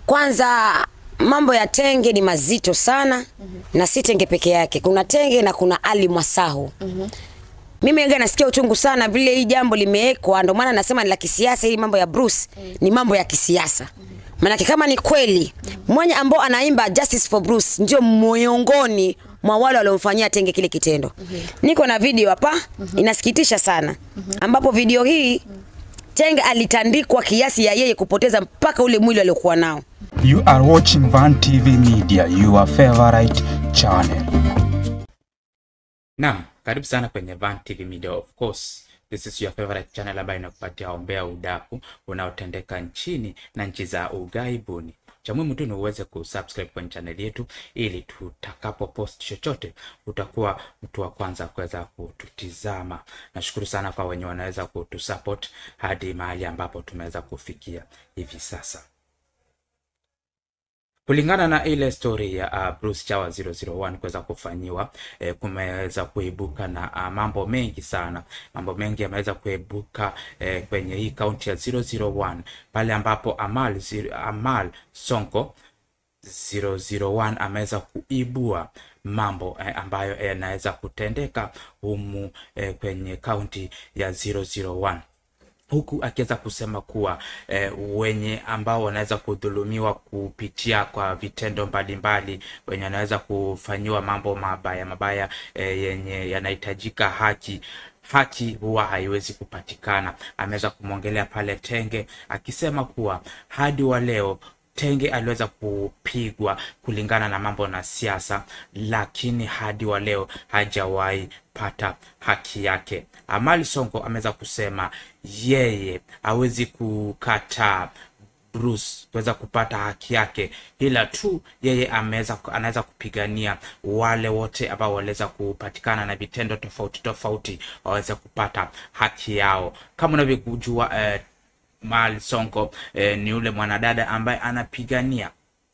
Kwanza mambo ya tenge ni mazito sana na si tenge peke yake, kuna tenge na kuna Ali Mwasahu. Mimi ega nasikia uchungu sana vile hii jambo limewekwa, ndio maana nasema ni la kisiasa. Hii mambo ya Bruce ni mambo ya kisiasa, maanake kama ni kweli mwenye ambao anaimba Justice for Bruce ndio miongoni mwa wale waliomfanyia tenge kile kitendo. Niko na video hapa, inasikitisha sana, ambapo video hii tenge alitandikwa kiasi ya yeye kupoteza mpaka ule mwili aliokuwa nao. You are watching Van TV Media, your favorite channel. Naam, karibu sana kwenye Van TV Media. Of course, this is your favorite channel ambayo inakupatia ombea udaku unaotendeka nchini na nchi za ughaibuni. Cha muhimu tu ni uweze kusubscribe kwenye channel yetu ili tutakapo post chochote utakuwa mtu wa kwanza kuweza kututizama. Nashukuru sana kwa wenye wanaweza kutusupport hadi mahali ambapo tumeweza kufikia hivi sasa. Kulingana na ile story ya uh, Bruce Chawa 001 kuweza kufanyiwa eh, kumeweza kuibuka na uh, mambo mengi sana. Mambo mengi yameweza kuibuka eh, kwenye hii kaunti ya 001 pale ambapo Amal, zero- Amal Sonko 001 ameweza kuibua mambo eh, ambayo yanaweza kutendeka humu eh, kwenye kaunti ya 001 huku akiweza kusema kuwa eh, wenye ambao wanaweza kudhulumiwa kupitia kwa vitendo mbalimbali, wenye wanaweza kufanyiwa mambo mabaya mabaya eh, yenye yanahitajika haki haki huwa haiwezi kupatikana. Ameweza kumwongelea pale Tenge akisema kuwa hadi wa leo Tenge aliweza kupigwa kulingana na mambo na siasa, lakini hadi wa leo hajawahi pata haki yake. Amali Sonko ameweza kusema yeye hawezi kukataa Bruce kuweza kupata haki yake, ila tu yeye ameweza anaweza kupigania wale wote ambao waliweza kupatikana na vitendo tofauti tofauti waweze kupata haki yao. Kama unavyojua eh, Mal Sonko eh, ni yule mwanadada ambaye anapigania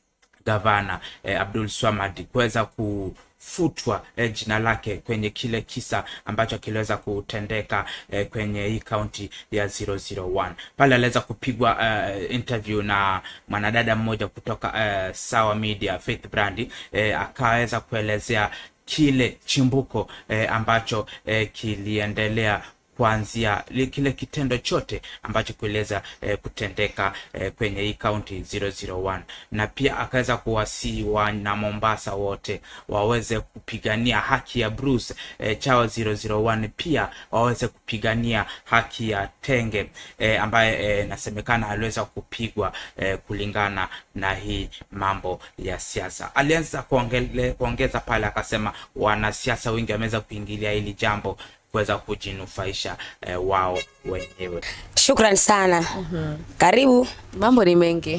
gavana eh, Abdul Swamad kuweza kufutwa eh, jina lake kwenye kile kisa ambacho kiliweza kutendeka eh, kwenye hii kaunti ya 001 pale aliweza kupigwa eh, interview na mwanadada mmoja kutoka eh, Sawa Media Faith Brandi eh, akaweza kuelezea kile chimbuko eh, ambacho eh, kiliendelea kuanzia li- kile kitendo chote ambacho kueleza eh, kutendeka eh, kwenye hii kaunti 001 na pia akaweza kuwasii wana Mombasa wote waweze kupigania haki ya Bruce eh, Chawa 001 pia waweze kupigania haki ya Tenge eh, ambaye eh, nasemekana aliweza kupigwa eh, kulingana na hii mambo ya siasa. Alianza kuongele- kuongeza pale akasema wanasiasa wengi wameweza kuingilia hili jambo kuweza kujinufaisha eh, wao wenyewe. Shukran sana. Karibu, Mambo ni mengi,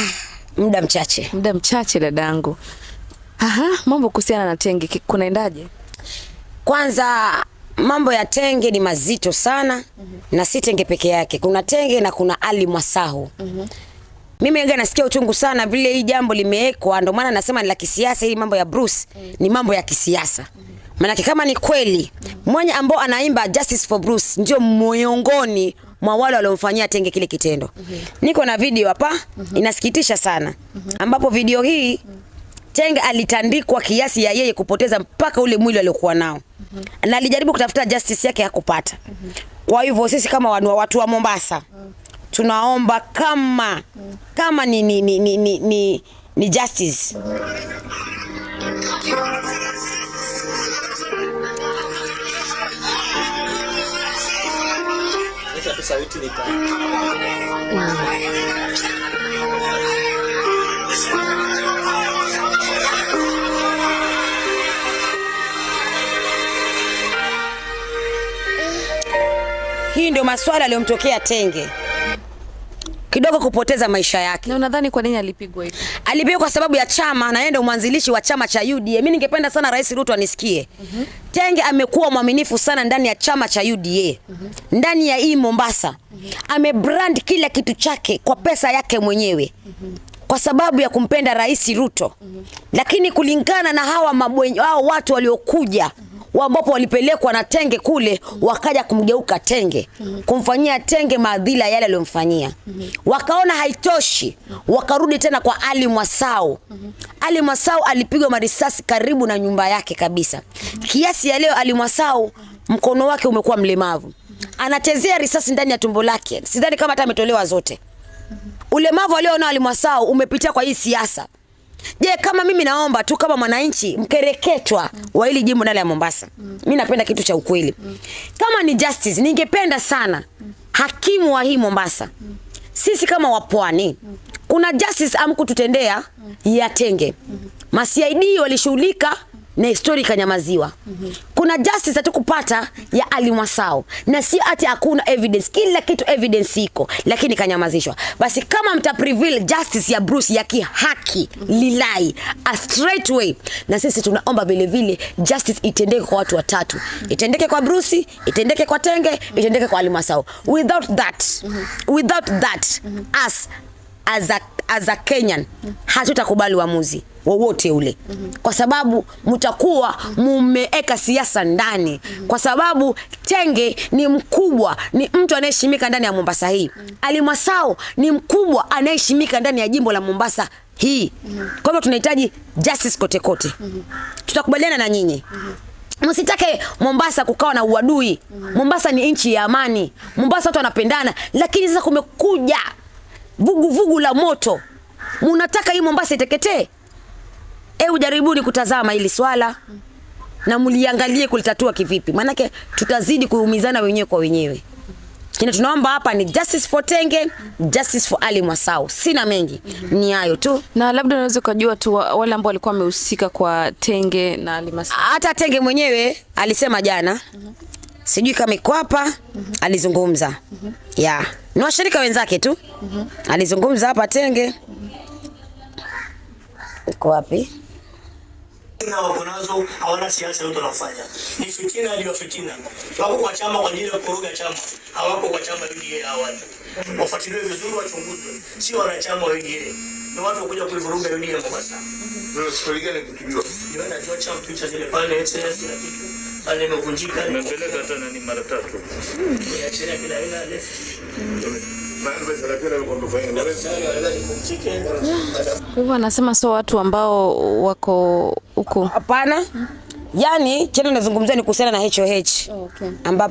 muda mchache. muda mchache dadangu. Aha, mambo kuhusiana na Tenge ki- kunaendaje? Kwanza mambo ya tenge ni mazito sana na si tenge peke yake, kuna tenge na kuna Ali Mwasahu. Mimi ega nasikia uchungu sana vile hii jambo limewekwa, ndio maana nasema ni la kisiasa. Hii mambo ya Bruce ni mambo ya kisiasa, maanake kama ni kweli mwenye ambao anaimba Justice for Bruce ndio miongoni mwa wale waliomfanyia tenge kile kitendo. Niko na video hapa, inasikitisha sana, ambapo video hii Tenge alitandikwa kiasi ya yeye kupoteza mpaka ule mwili aliokuwa nao na alijaribu kutafuta justice yake hakupata. Kwa hivyo sisi kama wanu, watu wa Mombasa tunaomba kama kama ni, ni, ni, ni, ni, ni, ni justice hii ndio maswala aliyomtokea Tenge kidogo kupoteza maisha yake. Na unadhani kwa nini alipigwa hivi? alipigwa kwa sababu ya chama na yeye ndio mwanzilishi wa chama cha UDA. Mimi ningependa sana Rais Ruto anisikie. Tenge amekuwa mwaminifu sana ndani ya chama cha UDA. Ndani ya hii Mombasa. Amebrand kila kitu chake kwa pesa yake mwenyewe. Kwa sababu ya kumpenda Rais Ruto. Lakini kulingana na hawa mabwenye, hao watu waliokuja ambapo walipelekwa na Tenge kule, wakaja kumgeuka Tenge, kumfanyia Tenge maadhila yale aliyomfanyia. Wakaona haitoshi, wakarudi tena kwa Ali Mwasau. Ali Mwasau alipigwa marisasi karibu na nyumba yake kabisa, kiasi ya leo Ali Mwasau mkono wake umekuwa mlemavu, anachezea risasi ndani ya tumbo lake. Sidhani kama hata ametolewa zote. Ulemavu alionao Ali Mwasau umepitia kwa hii siasa. Je, kama mimi naomba tu kama mwananchi mkereketwa wa hili jimbo ndani ya Mombasa, mi napenda kitu cha ukweli. Kama ni justice, ningependa sana hakimu wa hii Mombasa, sisi kama wapwani, kuna justice amkututendea ya Tenge. Ma CID walishughulika na histori ikanyamaziwa. Kuna justice hatukupata ya Ali Mwasau, na si ati hakuna evidence, kila kitu evidence iko, lakini ikanyamazishwa. Basi kama mta prevail justice ya Bruce ya kihaki lilai a straight way, na sisi tunaomba vile vile justice itendeke kwa watu watatu, itendeke kwa Bruce, itendeke kwa Tenge, itendeke kwa Ali Mwasau. Without that, without that us as a, as a Kenyan hatutakubali uamuzi wowote ule kwa sababu mtakuwa mumeeka siasa ndani, kwa sababu Tenge ni mkubwa, ni mtu anayeheshimika ndani ya Mombasa hii. Ali Mwasau ni mkubwa anayeheshimika ndani ya jimbo la Mombasa hii. Kwa hivyo tunahitaji justice kote kote. Tutakubaliana na nyinyi. Msitake Mombasa kukawa na uadui. Mombasa ni nchi ya amani. Mombasa watu wanapendana, lakini sasa kumekuja vuguvugu vugu la moto. Munataka hii Mombasa iteketee? Hebu jaribuni kutazama hili swala na mliangalie kulitatua kivipi, maanake tutazidi kuumizana wenyewe kwa wenyewe. Kile tunaomba hapa ni justice for Tenge, justice for Ali Mwasau. Sina mengi, ni hayo tu. Na labda unaweza ukajua tu wa- wale ambao walikuwa wamehusika kwa Tenge na Alimasa. Hata Tenge mwenyewe alisema jana, sijui kama iko hapa, alizungumza ya ni washirika wenzake tu, alizungumza hapa Tenge. Iko wapi? na wako nazo hawana siasa yote wanafanya ni fitina hadi wa fitina wako kwa chama kwa ajili ya kuruga chama hawako kwa chama UDA hawa watu wafuatiliwe vizuri wachunguzwe si wanachama wa UDA ni watu wakuja kuivuruga UDA Mombasa Ndio stori gani kutubiwa? ndio najua chama picha zile pale excellence kila kitu pale imevunjika Nimepeleka hata nani mara tatu. niachilia kila aina ya Mambo ya thelathini alikuwa amefanya Ingereza. Kwa hivyo anasema sio watu ambao wako huko. Hapana. Yaani cheno nazungumzia ni kuhusiana na HOH Okay.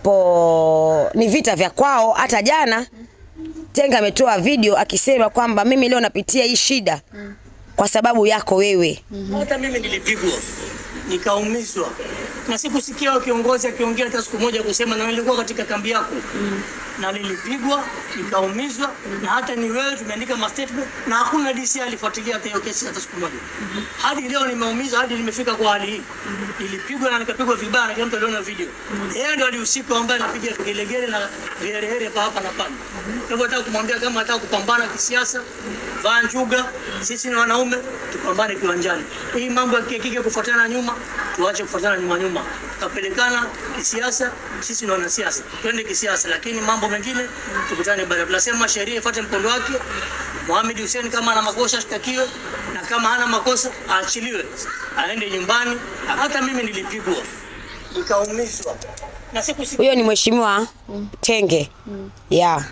ambapo ni vita vya kwao. Hata jana Tenga ametoa video akisema kwamba mimi leo napitia hii shida kwa sababu yako wewe. hata mimi nilipigwa nikaumizwa na sikusikia kiongozi akiongea hata siku moja kusema na nilikuwa katika kambi yako na nilipigwa nikaumizwa na hata ni wewe tumeandika ma statement na hakuna DC alifuatilia hata hiyo kesi hata siku moja hadi leo nimeumizwa hadi nimefika kwa hali hii nilipigwa na nikapigwa vibaya na kila mtu aliona video yeye ndo alihusika ambaye anapiga vigelegele na viherehere pa hapa na pale kwa hivyo nataka kumwambia kama anataka kupambana kisiasa vaa njuga sisi ni wanaume tupambane kiwanjani hii mambo ya kike kufuatana nyuma tuache kufuatana nyuma nyuma tutapelekana kisiasa sisi ni wanasiasa twende kisiasa lakini mambo mengine tukutane baadaye tunasema sheria ifuate mkondo wake Mohamed Hussein kama ana makosa ashtakiwe na kama hana makosa aachiliwe aende nyumbani hata mimi nilipigwa nikaumizwa na sikusikia Huyo ni mheshimiwa Tenge. Yeah.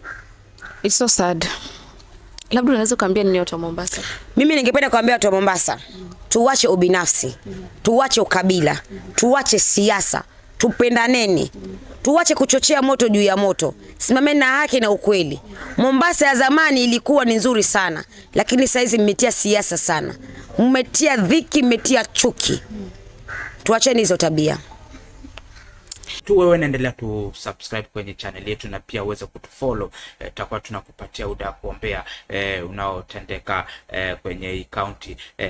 It's so sad. Labda unaweza ukaambia nini watu wa Mombasa? Mimi ningependa kuambia watu wa Mombasa, tuwache ubinafsi, tuwache ukabila, tuwache siasa, tupendaneni, tuwache kuchochea moto juu ya moto, simameni na haki na ukweli. Mombasa ya zamani ilikuwa ni nzuri sana, lakini saa hizi mmetia siasa sana, mmetia dhiki, mmetia chuki. Tuacheni hizo tabia. tu wewe naendelea tu subscribe kwenye channel yetu na pia uweze kutufollow eh, tutakuwa tunakupatia uda kuombea eh, unaotendeka eh, kwenye hii county eh,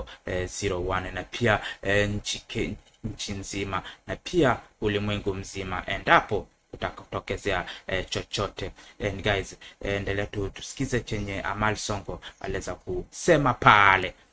001 na pia eh, nchi ke- nchi nzima na pia ulimwengu mzima endapo utakutokezea eh, chochote and guys eh, endelea tu tusikize chenye Amal Songo aliweza kusema pale